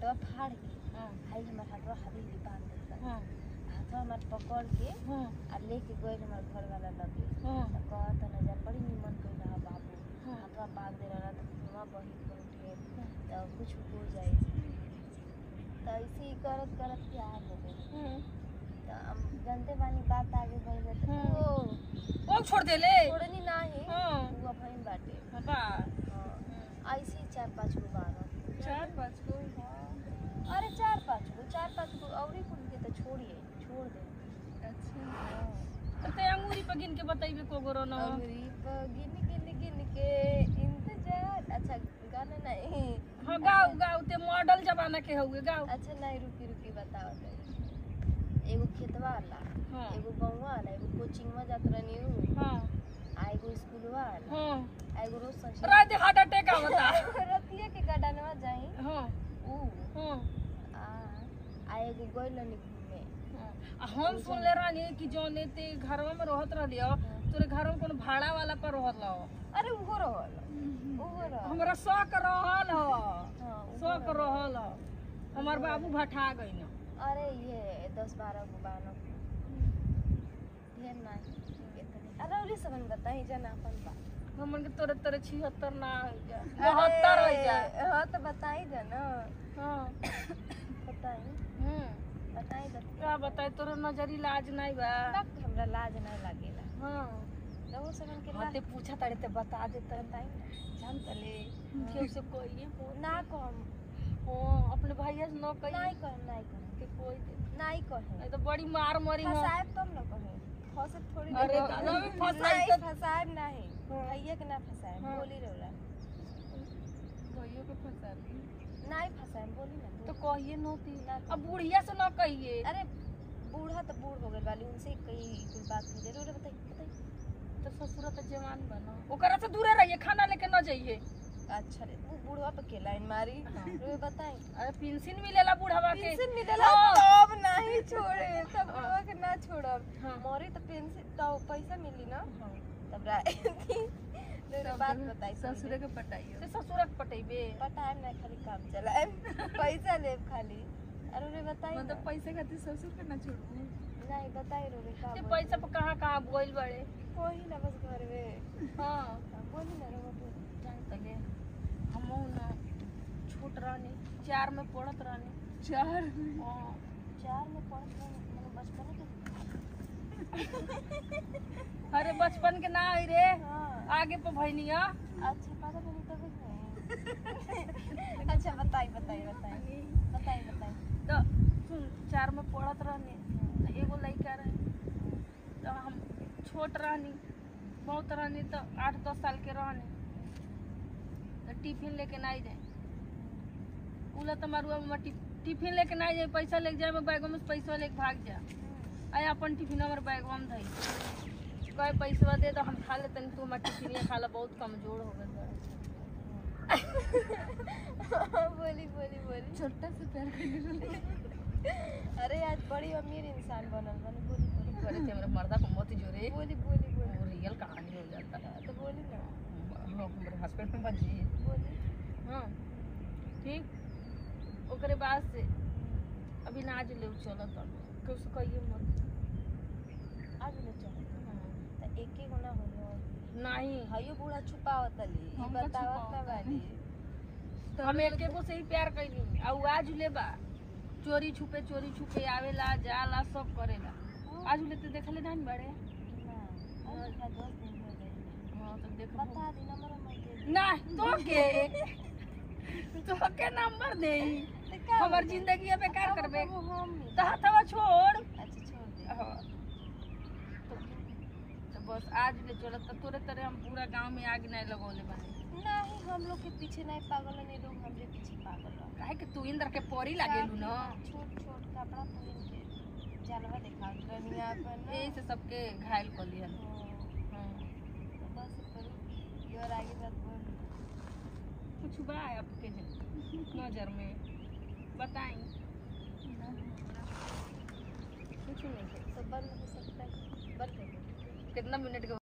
हाथवा फाड़ के हाँ खाली हमार हाथवा हवेली बांध देता हाँ हाथवा हमार पकड़ के हाँ आ लेके गए हमार घर वाला लगे हाँ तो कहत नजर बड़ी निमन कोई रहा बाबू हाँ। हाथवा बांध दे रहा तो खुआ बही कर उठे हाँ। तो कुछ हो जाए तो ऐसे ही करत करत प्यार हो गई हाँ तो हम जानते बानी बात आगे बढ़ गई तो हाँ। वो वो छोड़ दे ले छोड़नी नाही हाँ। वो बहन बाटे बाबा हाँ। ऐसे ही चार पाँच गो बारह चार पाँच को अरे चार पाँच गो चार पाँच गो और कुल के तो छोड़िए छोड़ दे अच्छा तो अंगूरी पे गिन के बताइबे को गोरो न अंगुरी पर गिन गिन गिन के इंतजार अच्छा गाना नहीं हाँ गाओ गाओ ते मॉडल जमाना के हुए गाओ अच्छा नहीं रुकी रुकी बताओ तनी एगो खेतवा वाला हाँ एगो गौवा वाला एगो कोचिंग में जात रहनी हूँ हाँ आ एगो स्कूल वाला हाँ आ एगो रोज संग रात हार्ट अटैक आवता रतिया के गडनवा जाई हाँ ऊ हाँ आ आ एगो गइलनी घूमे आ हम सुन ले रानी कि जौने ते घरवा में रहत रहलियो तोरे घर में कोनो भाड़ा वाला पर रहत लो अरे उहो रहल उहो रहल हमरा शौक रहल ह हाँ, उहो शौक रहल। रहल ह हमर बाबू भठा गइन अरे ये दस बारह गो बानो ढेर नहीं इतने अरे उरी सबन बताई जना अपन बात हमन के तोरे तोरे छिहत्तर ना हो जा बहत्तर हो जा अरे, हाँ तो बताई जना हाँ बताई हम्म बताई तो का बताए तोरा नजरी लाज नहीं बा बाप हमरा लाज नहीं लागेला हाँ तो वो सबन के हाँ लाज ते पूछा तारे ते बता दे तर बताई ना जान तले केहू से कोई ना कहम हाँ अपने भैया से न कही नहीं कहम नहीं कहम के कोई दे नहीं कहम नहीं तो बड़ी मार मरी हो फसाएब तब न कहम फसे थोड़ी अरे देर दादा भी फसाई नहीं तो- फसाएब नहीं हाँ। भैया के ना फसाएब हाँ। बोली रौला भैया को फसा दी नहीं फसाएब बोली ना तो बोली। कहिए नोती ना अब बुढ़िया से न कहिए अरे बूढ़ा तो बूढ़ हो गए वाली उनसे कई कुछ बात नहीं जरूर है, बताइए बताइए तो ससुर तो जवान बनो ओकरा से दूरे रहिए खाना लेके न जाइए अच्छा रे वो बूढ़वा पे के लाइन मारी हाँ। रे बताई अरे पेंशन मिलेला बुढ़ावा के पेंशन मिलेला हाँ। तब नहीं छोड़े तब बूढ़वा के ना छोड़ब हाँ। मोरी तो पेंशन तो पैसा मिली ना हाँ। तब राय रे बात बताई ससुर के पटाइए से ससुर के पटेबे पटाएम ना खाली काम चलाएम पैसा लेब खाली अरे रे बताई मतलब ना। पैसे खातिर ससुर के ना छोड़ू नहीं बताई रो रे का ये बोली? पैसा पर कहाँ कहाँ बोल बड़े कोई ना बस घर में हाँ हाँ, बोली ना रो बोली जान तले हमहू ना छोट रहनी चार में पढ़त रहनी चार हाँ चार में पढ़त रहे मतलब बचपन के अरे बचपन के ना आई रे हाँ आगे पे भैनिया अच्छा पता नहीं तब नहीं अच्छा बताई बताई बताई बताई बताई तो सुन चार में पढ़त रहनी तो एगो लड़का रहे तो हम छोट रहनी बहुत रहनी तो आठ दस साल के रहनी तो टिफिन लेके ना जाए उला तो मारुआ में टिफ, टिफिन लेके ना जाए पैसा लेके जाए मैं बैगों में से पैसा लेके भाग जा आया अपन टिफिन हमारे बैगवा में धई कहे पैसा दे तो हम खा लेते तू हमारे टिफिन खा ला बहुत कमजोर हो गए बोली बोली बोली छोटा से प्यार करने अरे आज बड़ी अमीर इंसान बनल बने बोली बोली करे थे मेरे मर्दा को मत जोरे बोली बोली बोली वो रियल कहानी हो जाता है तो बोली ना हम लोग मेरे हस्बैंड में बच जाइए बोली हाँ ठीक ओकरे बाद से अभी ना आज ले चलो तो कुछ कहिए मत आज ले चल तो एक ही गुना होलो नहीं हयो बूढ़ा छुपावत ली हम का बतावत ना छुपावत बानी हम एक एगो से ही प्यार कैली आ उ आज ले बा चोरी छुपे चोरी छुपे आवेला जाला सब करेला आज ले तो देखले नहीं बड़े ना आज का दस दिन हो गए हाँ तो देख बता दी नंबर मत दे ना तो के तो के नंबर दे तो का हमर हो गइल? जिंदगी बेकार अब करबे वो हम नहीं। तो हथवा छोड़ अच्छा छोड़ दे हाँ। तो तो बस आज ले चलो तो तोरे तरह हम पूरा गांव में आग नहीं लगौले बानी नहीं हम लोग के पीछे नहीं पागल है, नहीं लोग हमरे पीछे पागल है। काहे कि तू इंद्र के परी लागेलू न छोट छोट कपड़ा पहन के जानवर दिखा रनिया अपन ना। यही से सबके घायल कर लिया हाँ, तो बस करो योर आगे बात बोल कुछ बा आपके नजर में बताई कुछ नहीं तो बंद हो सकता है बंद कर दो। कितना मिनट के